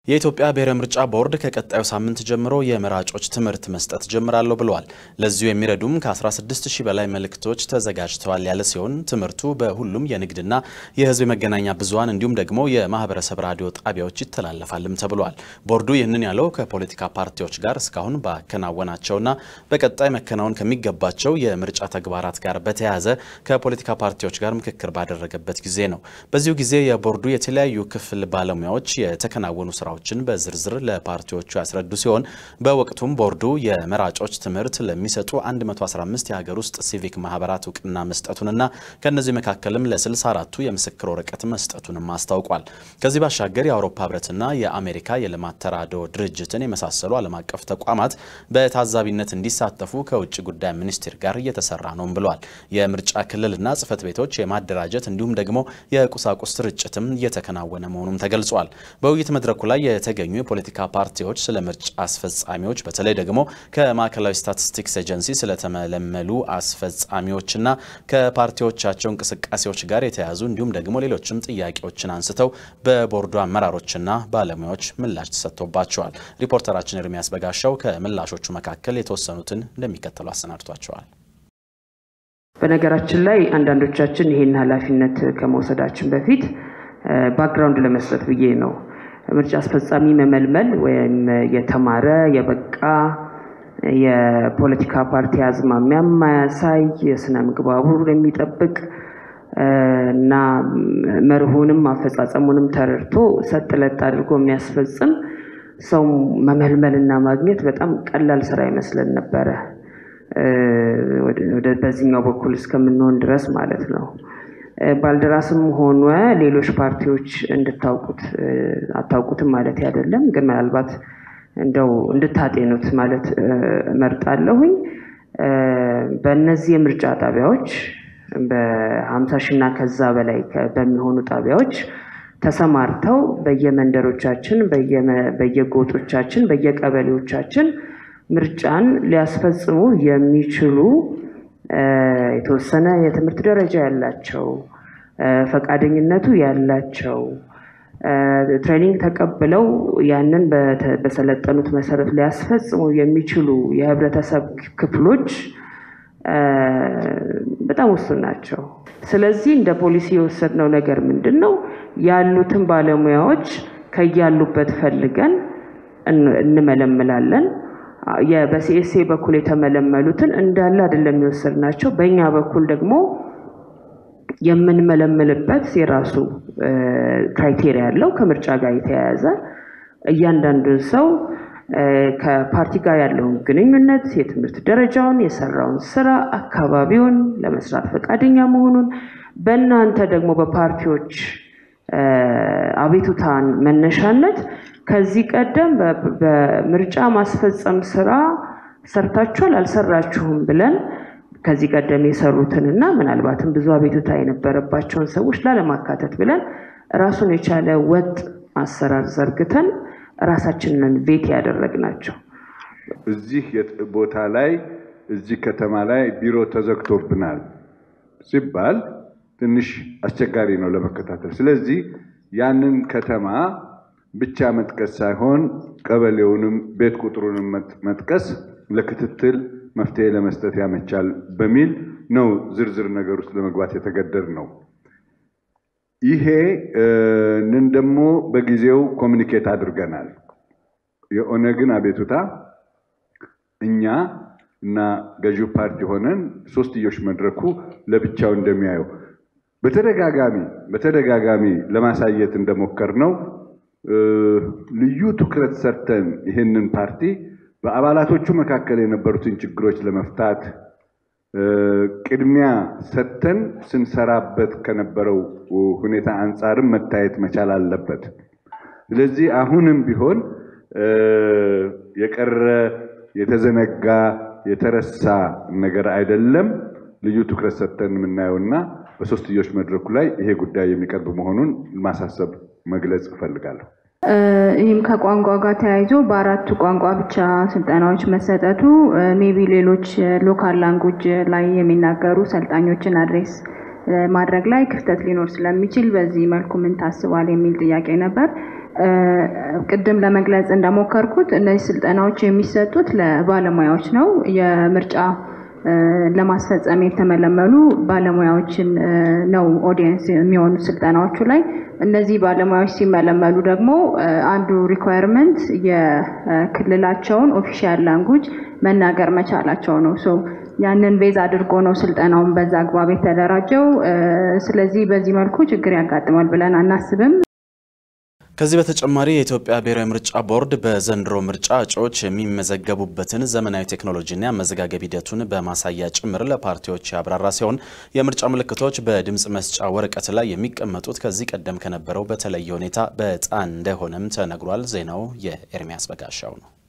የኢትዮጵያ ብሔራዊ ምርጫ ቦርድ ከቀጣዩ ሳምንት ጀምሮ የመራጮች ትምህርት መስጠት ጀምራለሁ ብለዋል። ለዚሁ የሚረዱም ከ16 ሺህ በላይ መልእክቶች ተዘጋጅተዋል ያለ ሲሆን ትምህርቱ በሁሉም የንግድና የሕዝብ የመገናኛ ብዙኃን እንዲሁም ደግሞ የማህበረሰብ ራዲዮ ጣቢያዎች ይተላለፋልም ተብሏል። ቦርዱ ይህንን ያለው ከፖለቲካ ፓርቲዎች ጋር እስካሁን ባከናወናቸውና በቀጣይ መከናወን ከሚገባቸው የምርጫ ተግባራት ጋር በተያያዘ ከፖለቲካ ፓርቲዎች ጋር ምክክር ባደረገበት ጊዜ ነው። በዚሁ ጊዜ የቦርዱ የተለያዩ ክፍል ባለሙያዎች የተከናወኑ ስራዎች ችን በዝርዝር ለፓርቲዎቹ ያስረዱ ሲሆን በወቅቱም ቦርዱ የመራጮች ትምህርት ለሚሰጡ 115 የሀገር ውስጥ ሲቪክ ማህበራት እውቅና መስጠቱንና ከእነዚህ መካከልም ለ64ቱ የምስክር ወረቀት መስጠቱንም አስታውቋል። ከዚህ ባሻገር የአውሮፓ ህብረትና የአሜሪካ የልማት ተራድኦ ድርጅትን የመሳሰሉ ዓለም አቀፍ ተቋማት በታዛቢነት እንዲሳተፉ ከውጭ ጉዳይ ሚኒስቴር ጋር እየተሰራ ነውም ብሏል። የምርጫ ክልልና ጽህፈት ቤቶች የማደራጀት እንዲሁም ደግሞ የቁሳቁስ ስርጭትም እየተከናወነ መሆኑም ተገልጿል። በውይይት መድረኩ ላይ የተገኙ የፖለቲካ ፓርቲዎች ስለ ምርጫ አስፈጻሚዎች በተለይ ደግሞ ከማዕከላዊ ስታቲስቲክስ ኤጀንሲ ስለተመለመሉ አስፈጻሚዎችና ከፓርቲዎቻቸው እንቅስቃሴዎች ጋር የተያያዙ እንዲሁም ደግሞ ሌሎችም ጥያቄዎችን አንስተው በቦርዱ አመራሮችና ባለሙያዎች ምላሽ ተሰጥቶባቸዋል። ሪፖርተራችን ኤርሚያስ በጋሻው ከምላሾቹ መካከል የተወሰኑትን እንደሚከተሉ አሰናድቷቸዋል። በነገራችን ላይ አንዳንዶቻችን ይሄን ኃላፊነት ከመውሰዳችን በፊት ባክግራውንድ ለመስጠት ብዬ ነው ምርጫ አስፈጻሚ መመልመል ወይም የተማረ የበቃ የፖለቲካ ፓርቲ አዝማሚያ ማያሳይ የስነ ምግባሩን የሚጠብቅ እና መርሆንም አፈጻጸሙንም ተረድቶ ሰጥ ለጥ አድርጎ የሚያስፈጽም ሰው መመልመልና ማግኘት በጣም ቀላል ስራ ይመስለን ነበረ። በዚህኛው በኩል እስከምንሆን ድረስ ማለት ነው። ባልደራስም ሆነ ሌሎች ፓርቲዎች እንድታውቁት አታውቁትም ማለት አይደለም፣ ግን ምናልባት እንደው እንድታጤኑት ማለት እመርጣለሁኝ። በእነዚህ የምርጫ ጣቢያዎች በሀምሳ ሺና ከዛ በላይ በሚሆኑ ጣቢያዎች ተሰማርተው በየመንደሮቻችን፣ በየጎጦቻችን፣ በየቀበሌዎቻችን ምርጫን ሊያስፈጽሙ የሚችሉ የተወሰነ የትምህርት ደረጃ ያላቸው ፈቃደኝነቱ ያላቸው ትሬኒንግ ተቀብለው ያንን በሰለጠኑት መሰረት ሊያስፈጽሙ የሚችሉ የህብረተሰብ ክፍሎች በጣም ውሱን ናቸው። ስለዚህ እንደ ፖሊሲ የወሰድነው ነገር ምንድን ነው? ያሉትን ባለሙያዎች ከያሉበት ፈልገን እንመለምላለን። በሲኤስኤ በኩል የተመለመሉትን እንዳለ አይደለም የወሰድናቸው። በእኛ በኩል ደግሞ የምንመለምልበት የራሱ ክራይቴሪያ ያለው ከምርጫ ጋር የተያያዘ እያንዳንዱን ሰው ከፓርቲ ጋር ያለውን ግንኙነት፣ የትምህርት ደረጃውን፣ የሰራውን ስራ፣ አካባቢውን ለመስራት ፈቃደኛ መሆኑን በእናንተ ደግሞ በፓርቲዎች አቤቱታን መነሻነት ከዚህ ቀደም በምርጫ ማስፈጸም ስራ ሰርታችኋል አልሰራችሁም ብለን ከዚህ ቀደም የሰሩትንና ምናልባትም ብዙ አቤቱታ የነበረባቸውን ሰዎች ላለማካተት ብለን ራሱን የቻለ ወጥ አሰራር ዘርግተን ራሳችንን ቤት ያደረግናቸው። እዚህ ቦታ ላይ እዚህ ከተማ ላይ ቢሮ ተዘግቶብናል ሲባል ትንሽ አስቸጋሪ ነው ለመከታተል። ስለዚህ ያንን ከተማ ብቻ መጥቀስ ሳይሆን ቀበሌውንም ቤት ቁጥሩንም መጥቀስ ለክትትል መፍትሄ ለመስጠት ያመቻል በሚል ነው ዝርዝር ነገር ውስጥ ለመግባት የተገደድ ነው። ይሄንን ደግሞ በጊዜው ኮሚኒኬት አድርገናል። የኦነግን አቤቱታ እኛ እና ገዢው ፓርቲ ሆነን ሶስትዮሽ መድረኩ ለብቻው እንደሚያየው በተደጋጋሚ በተደጋጋሚ ለማሳየት እንደሞከር ነው ልዩ ትኩረት ሰርተን ይህንን ፓርቲ በአባላቶቹ መካከል የነበሩትን ችግሮች ለመፍታት ቅድሚያ ሰጥተን ስንሰራበት ከነበረው ሁኔታ አንጻርም መታየት መቻል አለበት። ስለዚህ አሁንም ቢሆን የቀረ የተዘነጋ የተረሳ ነገር አይደለም። ልዩ ትኩረት ሰጥተን የምናየውና በሶስትዮሽ መድረኩ ላይ ይሄ ጉዳይ የሚቀርብ መሆኑን ማሳሰብ መግለጽ እፈልጋለሁ። ይህም ከቋንቋ ጋር ተያይዞ በአራቱ ቋንቋ ብቻ ስልጠናዎች መሰጠቱ ሜቢ ሌሎች ሎካል ላንጉጅ ላይ የሚናገሩ ሰልጣኞችን አድሬስ ማድረግ ላይ ክፍተት ሊኖር ስለሚችል በዚህ መልኩ ምን ታስቧል የሚል ጥያቄ ነበር። ቅድም ለመግለጽ እንደሞከርኩት እነዚህ ስልጠናዎች የሚሰጡት ለባለሙያዎች ነው። የምርጫ ለማስፈጸም የተመለመሉ ባለሙያዎችን ነው ኦዲየንስ የሚሆኑ ስልጠናዎቹ ላይ። እነዚህ ባለሙያዎች ሲመለመሉ ደግሞ አንዱ ሪኳየርመንት የክልላቸውን ኦፊሻል ላንጉጅ መናገር መቻላቸው ነው። ሶ ያንን ቤዝ አድርጎ ነው ስልጠናውን በዛ አግባብ የተደራጀው። ስለዚህ በዚህ መልኩ ችግር ያጋጥማል ብለን አናስብም። ከዚህ በተጨማሪ የኢትዮጵያ ብሔራዊ ምርጫ ቦርድ በዘንድሮ ምርጫ እጩዎች የሚመዘገቡበትን ዘመናዊ ቴክኖሎጂና የአመዘጋገብ ሂደቱን በማሳያ ጭምር ለፓርቲዎች ያብራራ ሲሆን የምርጫ ምልክቶች በድምፅ መስጫ ወረቀት ላይ የሚቀመጡት ከዚህ ቀደም ከነበረው በተለየ ሁኔታ በዕጣ እንደሆነም ተነግሯል። ዜናው የኤርሚያስ በጋሻው ነው።